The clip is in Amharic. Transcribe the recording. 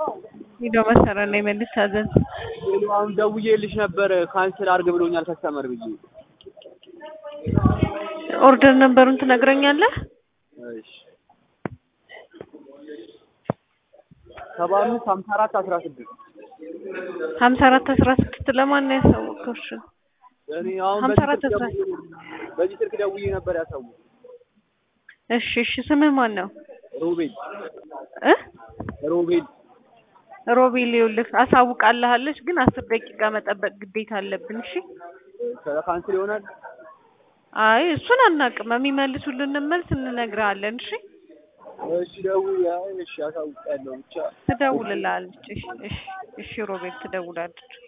ሂዶ መሰረ ነው የመልስ ታዘዝ አሁን ደውዬልሽ ነበር ካንስል አድርግ ብሎኛል ከስተመር ብዬ። ኦርደር ነበሩን ትነግረኛለህ? እሺ ሰባ አምስት ሀምሳ አራት አስራ ስድስት ሀምሳ አራት አስራ ስድስት ለማን ነው ያሳወቅከው? እሺ እኔ አሁን ሀምሳ በዚህ አራት ስልክ አስራ ደውዬ በዚህ ስልክ ደውዬ ነበር ያሳወቁ እሺ እሺ ስምህ ማን ነው? ሮቤል እ ሮቤል ሮቤል ይኸውልህ አሳውቃለሃለች፣ ግን አስር ደቂቃ መጠበቅ ግዴታ አለብን። እሺ ካንስል ይሆናል። አይ እሱን አናውቅም። የሚመልሱልን መልስ እንነግርሃለን። እሺ እሺ ደውዬ አይ እሺ አሳውቃለሁ ብቻ ትደውልልሃለች። እሺ እሺ እሺ ሮቤል ትደውላለች።